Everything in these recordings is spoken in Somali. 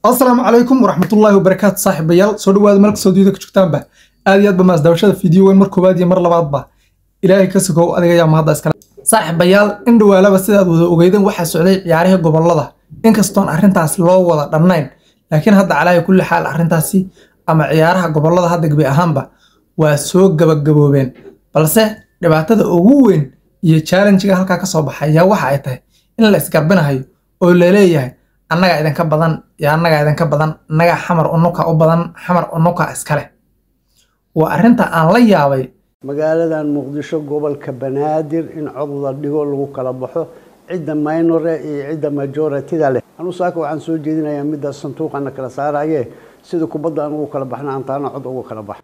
asalaamu calaykum waraxmatullaahi wabarakaatu saaxiibayaal soo dhawaada meel kastoo dunyada ka joogtaanba aad iyo aad ba maasdaawashada fiideo weyn mar koowaad iyo mar labaadba ilaahay ka sugow adiga yaa mahadda iskale saaxiibayaal in dhawaalaba sidaad wada ogeydeen waxaa socday ciyaarihii gobolada inkastoon arrintaas loo wada dhannayn laakiin hadda calaahi kulli xaal arrintaasi ama ciyaaraha gobolada hadda gebi ahaanba waa soo gabagaboobeen balse dhibaatada ugu weyn iyo challenjiga halkaa ka soo baxay ayaa waxa ay tahay in la isgarbinahayo oo laleeyahay annagaa idinka badan iyo annagaa idinka badan annagaa xamar unuka u badan xamar unuka iskale waa arrinta aan la yaabay magaaladan muqdisho gobolka banaadir in cod la dhigo lagu kala baxo cidda minore iyo cidda majoritida leh anu saaka waxaan soo jeedinayaa midda sanduuqana kala saaraye sida kubadda aan ugu kala baxna aan taana cod ugu kala bax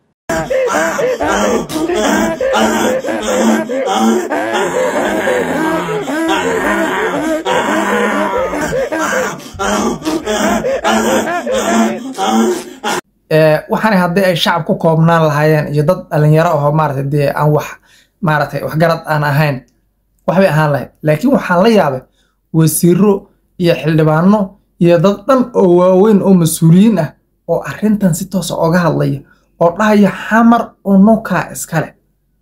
waxaana haddii ay shacab ku koobnaan lahaayeen iyo dad dhalinyaro ahoo maarata dee aan wax maaratay waxgarad aan ahayn waxbay ahaan lahayd laakiin waxaan la yaabay wasiiro iyo xildhibaano iyo dad dhan oo waaweyn oo mas-uuliyiin ah oo arrintan si toosa oga hadlaya oo dhahaya xamar unukaa iskale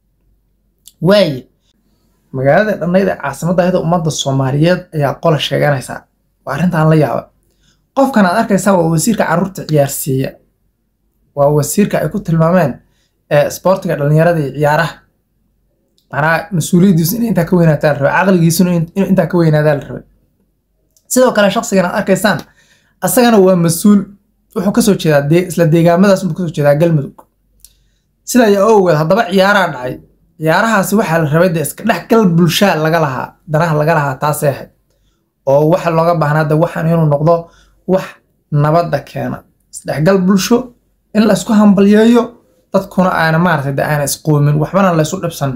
waaye magaalada dhannayd ee caasimadda ahda ummadda soomaaliyeed ayaa qola sheeganaysaa waa arrintaan la yaabay qofkan aad arkaysaa waa wasiirka carruurta ciyaarsiiya waa wasiirka ay ku tilmaameen sboortiga dhalinyarada iyo ciyaaraha manaa mas-uuliyaddiisu inay intaa ka weynaataa la rabay caqligiisuna inuu intaa ka weynaadaa la rabay sidoo kale shaqsigan aad arkaysaan asagana waa mas-uul wuxuu kasoo jeedaa isla deegaamadaas unbuu kasoo jeedaa galmudug sida ayaa ogeed haddaba ciyaaraa dhacay ciyaarahaasi waxaa la rabay dee iska dhexgal bulshaa laga lahaa danaha laga lahaa taasay ahayd oo waxa looga baahnaa de waxaan inuu noqdo wax nabadda keena isdhexgal bulsho in la isku hambalyeeyo dadkuna aana maaragtay de aana isqoomin waxbana la isu dhibsan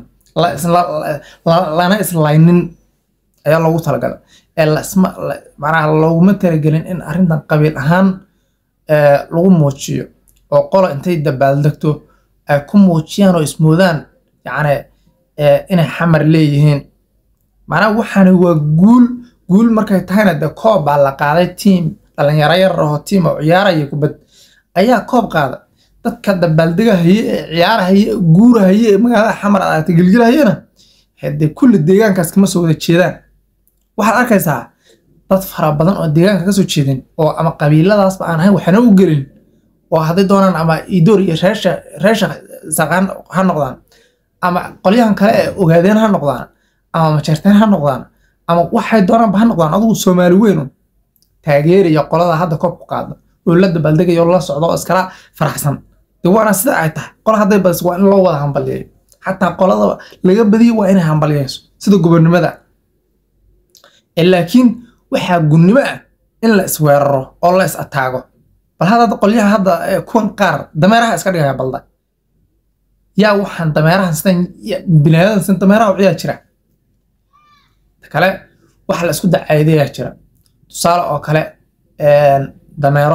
lana islaynin ayaa loogu talagalay ee lasma macnaha looguma talagelin in arrintan qabiil ahaan lagu muujiyo oo qola intay dabaaldegto ay ku muujiyaan oo ismoodaan yacni inay xamar leeyihiin macnaha waxaani waa guul guul markay tahayna dee koob baa la qaaday tiim dhalinyaro yar ahoo tiim oo ciyaaraya kubad ayaa koob qaada dadka dabaaldegahaye ee ciyaarahaye guurahaye ee magaalada xamar aadagta gelgelahayana hadee kulli deegaankaas kama soo wada jeedaan waxaad arkaysaa dad fara badan oo deegaanka kasoo jeedin oo ama qabiiladaasba aan ahayn waxna u gelin oo hadday doonaan ama idoor iyo reesha reesha saqaan ha noqdaan ama qolyahan kale ee ogaadeen ha noqdaan ama majeerteen ha noqdaan ama waxay doonaanba ha noqdaan adugu soomaali weynu taageeraya qolada hadda koob ku qaada oo la dabaaldegaya oo la socdo oo iskala faraxsan de waana sida ay tahay qola hadday badis waa in loo wada hambalyeeyo xataa qolada laga badiyo waa inay hambalyeyso sida gobonnimada laakiin waxaa gunnimo ah in la isweeraro oo la is ataago bal hadda qolyaha hadda kuwan qaar dameeraha iska dhigaya balda yaa waxaan dameerahan sidan binaadadan sidan dameeraha u ciyaa jira kale waxa la isku dacaydayaa jira tusaale oo kale dameero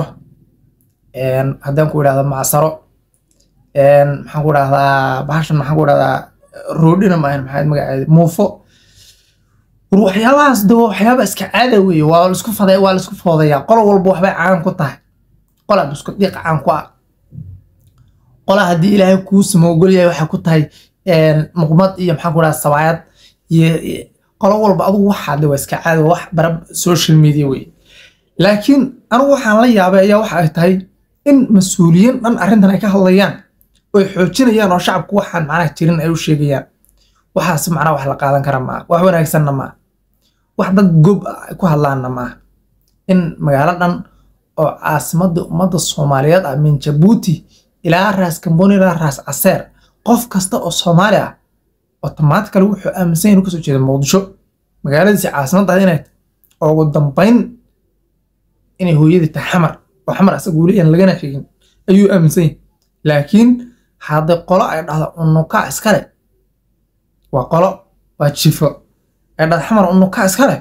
haddaan ku idhahda macsaro maxaan ku idhahdaa bahashan maxaan ku idhahdaa roodhina maahan maxaa magaceeda muufo war waxyaabahaas de waa waxyaaba iska caada weeye waa laisku faday waa laisku foodayaa qolo walba waxbay caan ku tahay qola isku dhiiq caan ku ah qola haddii ilaahay kuu samoogol yahay waxay ku tahay muqmad iyo maxaan ku idhahda sabaayad iyo qolo walba adugu waxaa de waa iska caada wax bara social media weye laakiin anugu waxaan la yaabay ayaa waxa ay tahay in mas-uuliyiin dhan arrintan ay ka hadlayaan oy xoojinayaan oo shacabku waxaan macnaha jirin ay u sheegayaan waxaas macnaha wax la qaadan kara maaha wax wanaagsanna maaha wax dad gob ay ku hadlaanna maaha in magaalo dhan oo caasimadda ummadda soomaaliyeed ah min jabuuti ilaa raas kamboni ilaa raas caseer qof kasta oo soomaali ah otomaatikali wuxuu aaminsan yahin kasoo jeeda muqdisho magaaladiisi caasimadda ah inay oo ugu dambayn inay hooyadii tahay xamar oo xamar asaga weli aan lagana sheegin ayuu aaminsan yahay laakiin hadday qolo ay dhahdo unukaa iskale waa qolo waa jifo ay dhahdo xamar unukaa iskale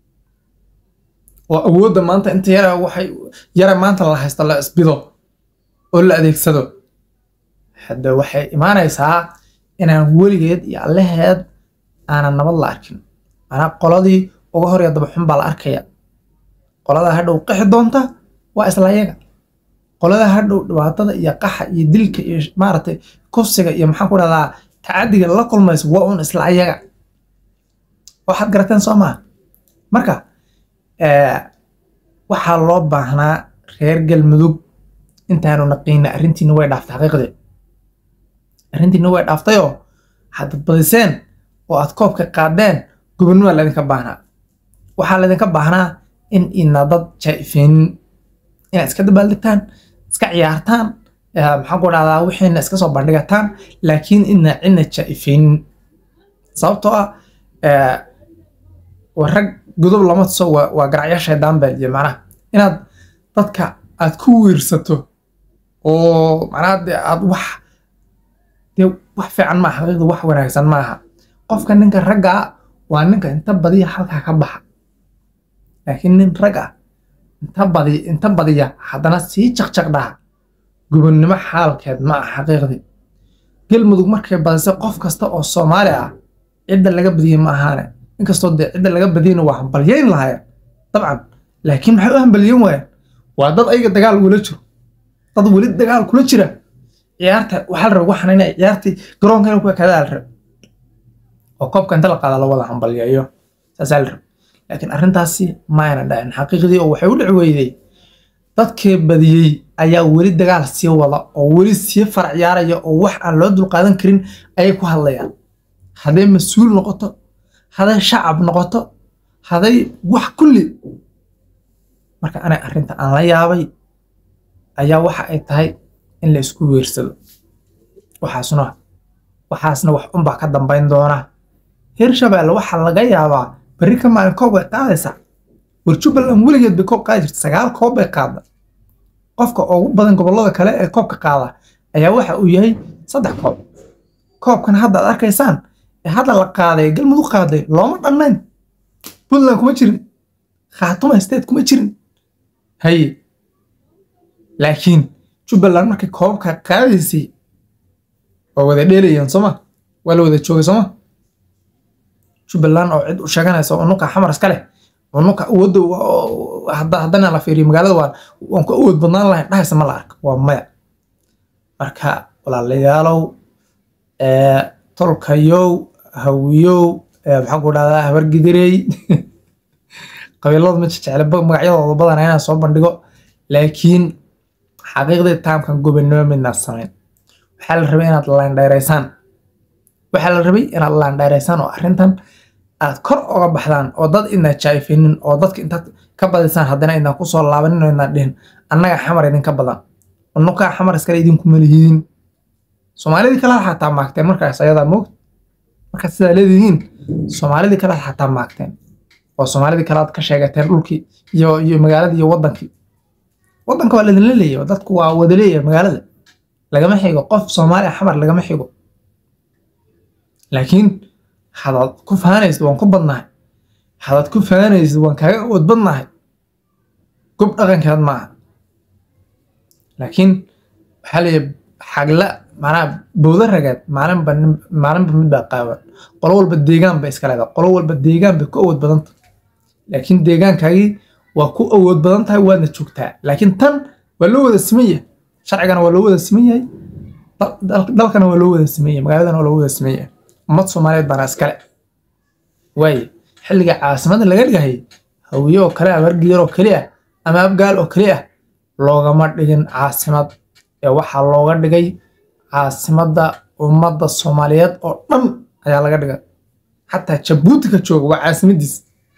oo awoodda maanta inta yara waxay yara maanta la haysto la isbido oo la adeegsado hadda waxay imaanaysaa inaan weligeed iyo allaheed aanan nabad la arkin manaa qoladii uga horya daba xun baa la arkaya qoladaa hadhow qixi doonta waa isla iyaga qolada hadhow dhibaatada iyo qaxa iyo dilka iyo maaragtay kufsiga iyo maxaan ku dhahdaa tacadiga la kulmaysa waa un isla iyaga waxaad garateen soo maha marka waxaa loo baahnaa reer galmudug intaanu naqiina arrintiina way dhaaftay xaqiiqdii arrintiina way dhaaftayoo hadad badiseen oo aad koobka qaadeen gobonnima laydinka baahnaa waxaa laydinka baahnaa in ina dad jaa'ifeenin inaad iska dabaaldegtaan iska ciyaartaan maxaan ku dhahdaa wixiina iska soo bandhigataan laakiin ina cidna jaa'ifeenin sababtoo ah waa rag godob lama tuso waa garacyo shaydaan baa iyo macnaha inaad dadka aad ku wiirsato oo macnaha dee aad wax dee wax fiican maaha xaqiiqda wax wanaagsan maaha qofka ninka ragga ah waa ninka inta badiya halkaa ka baxa laakiin nin rag ah inta badi inta badiya haddana sii jaqjaq dhaha gobonnimo xaalkeed ma ah xaqiiqdii galmudug markay badisay qof kasta oo soomaali ah cidda laga badiyey ma ahaane inkastoo dee cidda laga badiyeyna waa hambalyeyn lahayen dabcan laakiin maxay u hambalyeyn waayeen waa dad ayaga dagaal ugula jiro dad weli dagaal kula jira ciyaarta waxaa la raba waxaan inay ciyaartii garoonka inay ku ekaadaa la raba oo koobka inta la qaada la wada hambalyeeyo saasaa la raba laakiin arrintaasi maayna dhacin xaqiiqdii oo waxay u dhici weyday dadkii badiyey ayaa weli dagaal sii wada oo weli sii far ciyaaraya oo wax aan loo dulqaadan karin ayay ku hadlayaan hadday mas-uul noqoto hadday shacab noqoto hadday wax kulli marka anay arrinta aan la yaabay ayaa waxa ay tahay in la isku weersado waxaasna waxaasna wax unbaa ka dambayn doona hirshabelle waxaa laga yaabaa berri ka maalin koob way qaadaysaa war jubbaland weligeed bay koob qaadi jirta sagaal koob bay qaada qofka ugu badan gobollada kale ee koobka qaada ayaa waxa uu yahay saddex koob koobkan hadda ad arkaysaan ee hadda la qaaday galmudug qaaday looma dhannayn puntland kuma jirin khaatuma state kuma jirin haye laakiin jubbaland markay koobka qaadaysay waa wada dheelayeen sooma waa la wada joogay sooma jubbaland oo cid u sheeganaysa unuka xamar iska leh unuka awoodda haddana la fiiriyo magaalada waan waan ku awood badnaan lahayn dhahaysa ma la arka waa maya marka walaalayaalow tolkayow hawiyow maxaan ku dhahdaa habargidirey qabiilada ma jecele magacyadooda badana inaan soo bandhigo laakiin xaqiiqdii taamkan gobonnimo midnaad samayn waxaa la rabay inaad laandheeraysaan waxaa la rabay inaad laandheeraysaan oo arrintan aad kor oga baxdaan oo dad idnaa jaayfinin oo dadka intaad ka badisaan haddana idnaan kusoo laabanin oo idnaan dhihin annaga xamar idinka badan unukaa xamar iskale idinkuma lihiidin soomaalidii kale xataa maagteen markaas ayadaa moogta markaad sidaa leedihiin soomaalidii kale xataa maagteen oo soomaalidii kale aad ka sheegateen dhulkii iyo iyo magaaladii iyo wadankii wadanka waa laidinla leeyahay dadku waa wada leeyahay magaalada lagama xigo qof soomaali ah xamar lagama xigo laakiin hadaad ku faanaysid waan ku badnahay hadaad ku faanaysid waan kaaga awood badnahay gob dhaqankeed maaha laakiin waxaa leeyahay xagla macnaha bowda rageed maalinba maalinba mid baa qaawan qolo walba deegaan bay iska leedahay qolo walba deegaan bay ku awood badan tahay laakiin deegaankaagii waa ku awood badan tahay waadna joogtaa laakiin tan waa loo wada siman yahay sharcigana waa loo wada siman yahay dalkana waa loo wada siman yahay magaaladana waa loo wada siman yahay ummad soomaaliyeed baana iskale waaye xilliga caasimadda laga dhigahayay hawiye oo kale ah wargiyar oo keli ah ama abgaal oo keli ah loogama dhigin caasimad ee waxaa looga dhigay caasimadda ummadda soomaaliyeed oo dhan ayaa laga dhigay xataa jabuuti ka jooga waa caasimadiis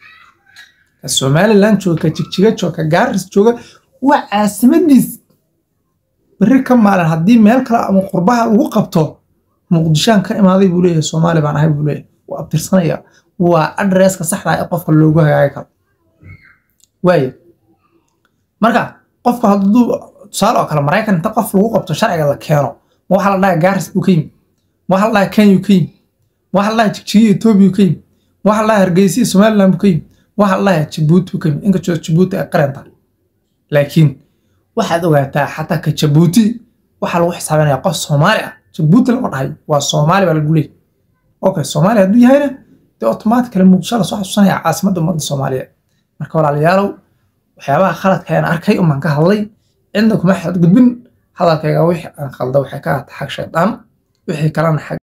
ka somalilan jooga ka jigjiga jooga ka gaaris jooga waa caasimadiis berri ka maalin haddii meel kale ama qurbaha lagu qabto muqdishaan ka imaaday buu leeyahay soomaali baan ahay buu leeyahay waa abtirsanaya waa adresska saxda ah ee qofka loogu hagaagi karo waaye marka qofka hadduu tusaale oo kale maraykan inta qof lagu qabto sharciga la keeno ma waxaa la dhahaa gaaris buu ka yimi ma waxaa la dhahaa kenya ka yimi ma waxaa la dhahaa jigjigiya etoobiya ka yimi ma waxaa la dhahaa hargeysiya somaliland buu ka yimi ma waxaa la dhahaa jabuuti buu ka yimi inkastoo jabuuti ay qaran tahay laakiin waxaad ogaataa xataa ka jabuuti waxaa lagu xisaabinaya qof soomaali ah jabuuti lama dhahay waa soomaali baa lagu leeyahy okay soomaali hadduu yahayna dee automatically muqdisho lasoo xasuusanaya caasimadda ummadda soomaaliyeed marka walaalayaalow waxyaabaha khaladka aan arkay umaan ka hadlay cidna kuma xadgudbin hadalkayga wixii aan khalda waxay ka ahata xag shaydaan wixii kalena xag